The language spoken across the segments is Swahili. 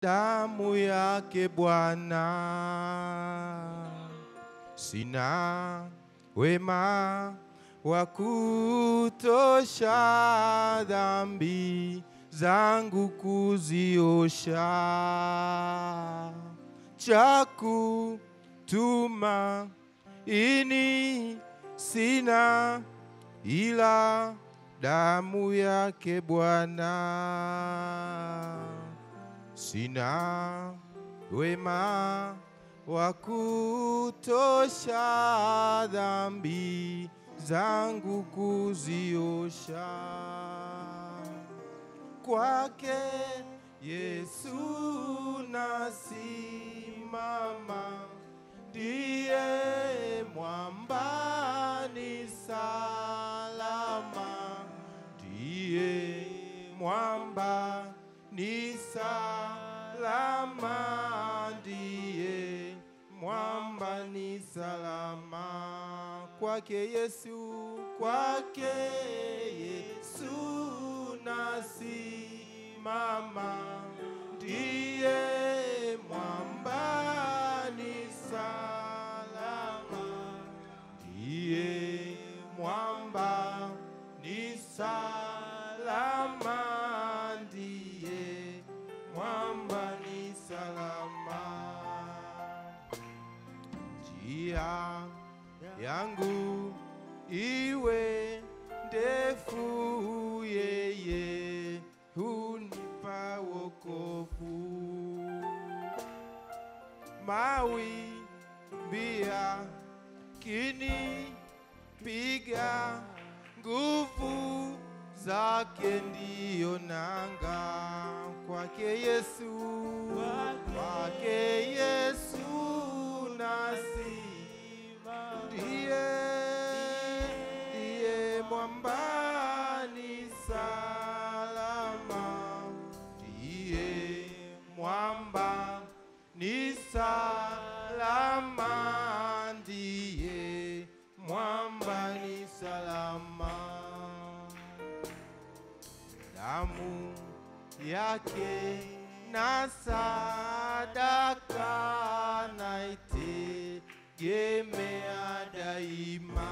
damu yake Bwana. Sina wema wa kutosha dhambi zangu kuziosha, cha kutuma ini sina ila damu yake Bwana. Sina wema wa kutosha dhambi zangu kuziosha, kwake Yesu nasimama, ndiye mwamba ni salama, ndiye mwamba ni salama, ndiye mwamba ni salama, kwake Yesu, kwake Yesu nasimama, ndiye mwamba ni salama, ndiye mwamba ni salama, ndiye mwamba ni salama. Njia yangu iwe ndefu, yeye hunipa wokovu. Mawimbi yakinipiga, nguvu zake ndiyo nanga. Kwake Yesu, kwake Yesu nasimama, ndiye ndiye mwambani salama, ndiye mwamba ni salama, ndiye mwamba ni salama damu yake na sadaka naitegemea daima,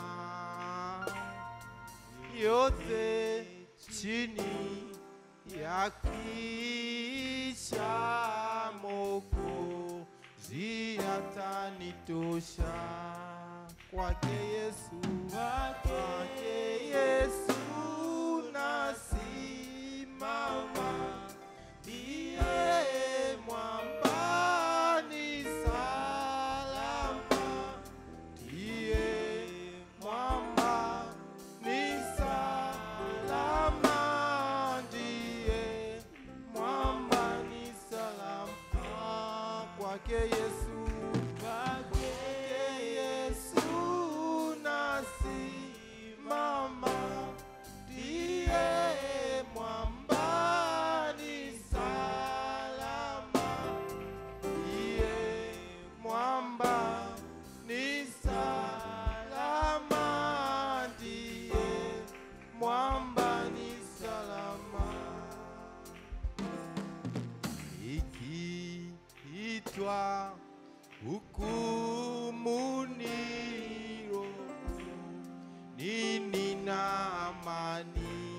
yote chini ya kisha Mwokozi atanitosha kwake Yesu, kwake Yesu nasimama, ndiye mwamba ni salama, ndiye mwamba ni salama, ndiye mwamba ni salama, kwake Yesu, kwake Yesu nasimama, ndiye mwamba ni salama, ndiye mwamba ni salama, ndiye mwamba ni salama ikiitwa hukumuni roho nini na amani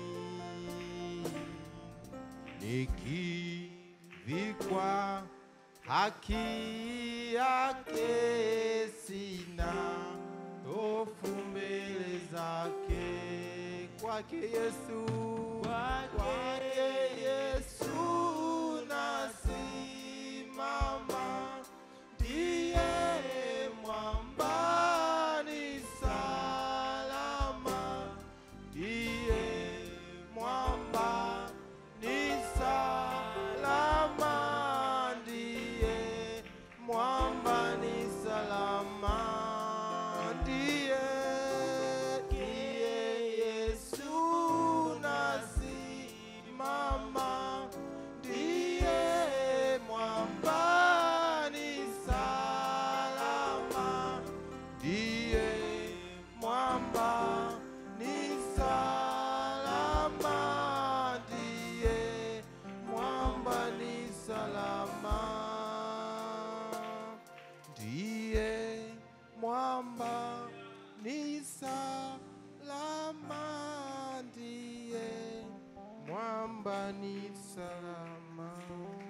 nikivikwa haki yake sina hofu mbele zake kwake Yesu kwake Yesu nasimama ndiye mwamba ni salama ndiye mwamba ni salama ndiye mwamba ni salama ndiye ndiye Yesu nasimama mwamba ni salama, ndiye mwamba ni salama.